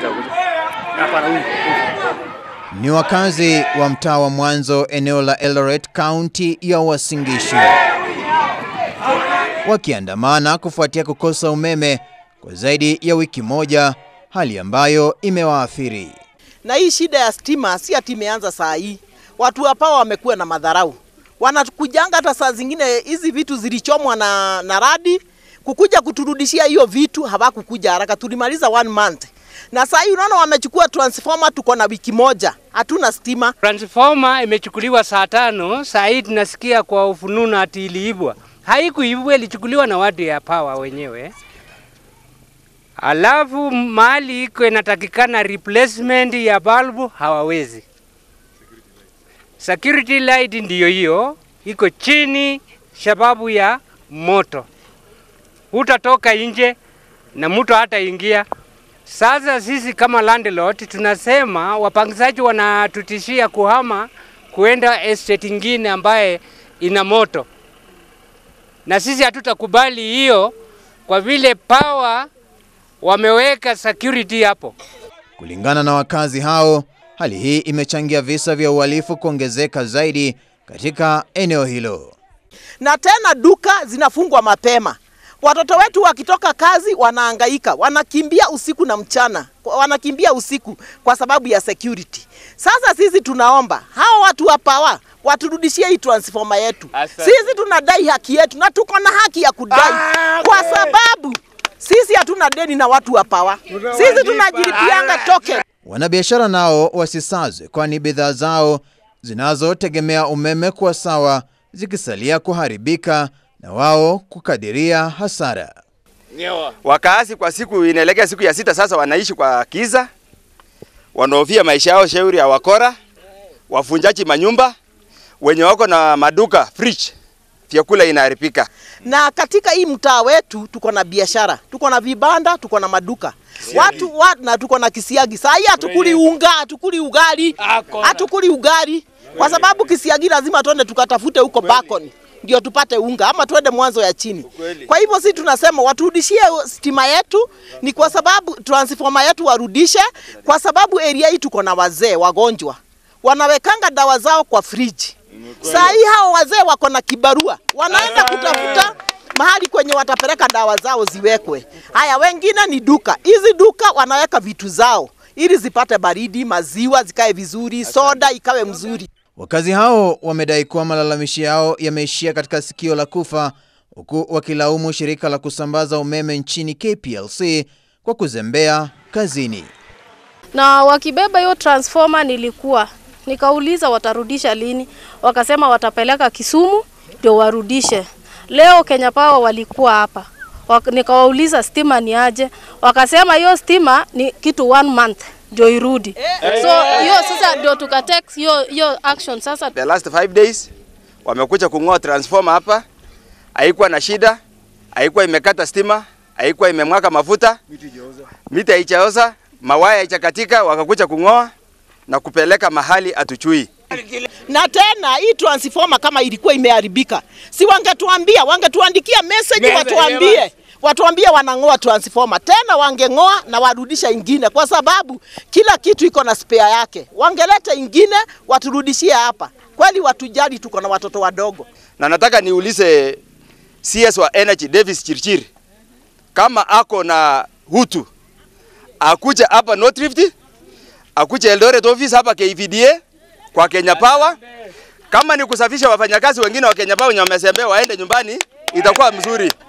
Ni wakazi wa mtaa wa Mwanzo eneo la Eldoret kaunti ya Uasin Gishu wakiandamana kufuatia kukosa umeme kwa zaidi ya wiki moja, hali ambayo imewaathiri. Na hii shida ya stima si ati imeanza saa hii. Watu hapa wamekuwa na madharau, wanakujanga hata saa zingine hizi vitu zilichomwa na, na radi kukuja kuturudishia hiyo vitu, hawakukuja haraka. Tulimaliza one month na saa hii unaona wamechukua transformer, tuko na wiki moja hatuna stima. Transformer imechukuliwa saa tano, saa hii tunasikia kwa ufununu ati iliibwa. Haikuibwa, ilichukuliwa na watu ya power wenyewe. Alafu mahali iko inatakikana replacement ya balbu hawawezi. Security light ndiyo hiyo iko chini sababu ya moto, utatoka nje na mtu hata ingia. Sasa sisi kama landlord tunasema wapangizaji wanatutishia kuhama kuenda estate ingine ambaye ina moto, na sisi hatutakubali hiyo, kwa vile power wameweka security hapo. Kulingana na wakazi hao, hali hii imechangia visa vya uhalifu kuongezeka zaidi katika eneo hilo. Na tena duka zinafungwa mapema. Watoto wetu wakitoka kazi wanaangaika, wanakimbia usiku na mchana, wanakimbia usiku kwa sababu ya security. Sasa sisi tunaomba hao watu wa power waturudishie hii transformer yetu. Sisi tunadai haki yetu na tuko na haki ya kudai kwa sababu sisi hatuna deni na watu wa power. Sisi tunajilipianga token. Wanabiashara nao wasisazwe, kwani bidhaa zao zinazotegemea umeme kuwa sawa zikisalia kuharibika na wao kukadiria hasara. Wakazi kwa siku inaelekea siku ya sita sasa, wanaishi kwa kiza, wanaofia maisha yao, shauri ya wakora, wafunjaji manyumba, wenye wako na maduka fridge, vyakula inaharibika. Na katika hii mtaa wetu tuko na biashara, tuko na vibanda, tuko na maduka watu wa, na tuko na kisiagi. Saa hii hatukuli unga, hatukuli ugali, hatukuli ugali kwa sababu kisiagi lazima tuende tukatafute huko Bakoni ndio tupate unga ama tuende mwanzo ya chini. Kwa hivyo si tunasema waturudishie stima yetu, ni kwa sababu transformer yetu warudishe, kwa sababu area hii tuko na wazee wagonjwa wanawekanga dawa zao kwa friji. Saa hii hao wazee wako na kibarua, wanaenda kutafuta mahali kwenye watapeleka dawa zao ziwekwe. Haya, wengine ni duka, hizi duka wanaweka vitu zao ili zipate baridi, maziwa zikae vizuri, soda ikawe mzuri. Wakazi hao wamedai kuwa malalamishi yao yameishia katika sikio la kufa, huku wakilaumu shirika la kusambaza umeme nchini KPLC kwa kuzembea kazini. Na wakibeba hiyo transformer, nilikuwa nikauliza watarudisha lini, wakasema watapeleka Kisumu ndio warudishe. Leo Kenya Power walikuwa hapa, nikawauliza stima ni aje, wakasema hiyo stima ni kitu one month ndio irudi. So hiyo sasa ndio tukatake hiyo hiyo action sasa. The last five days wamekuja kung'oa transformer hapa, haikuwa na shida, haikuwa imekata stima, haikuwa imemwaka mafuta, miti haijaoza, mawaya haijakatika, wakakuja kung'oa na kupeleka mahali atuchui. Na tena hii transformer kama ilikuwa imeharibika, si wangetuambia, wangetuandikia message watuambie watuambie wanang'oa transformer tena, wangeng'oa na warudisha ingine, kwa sababu kila kitu iko na spare yake. Wangeleta ingine waturudishie hapa. Kweli watujali, tuko na watoto wadogo. Na nataka niulize CS wa Energy Davis Chirchir kama ako na hutu akuja hapa North Rift, akuja Eldoret office hapa KVDA kwa Kenya Power. Kama ni kusafisha wafanyakazi wengine wa Kenya Power wenye wamesembea waende nyumbani, itakuwa mzuri.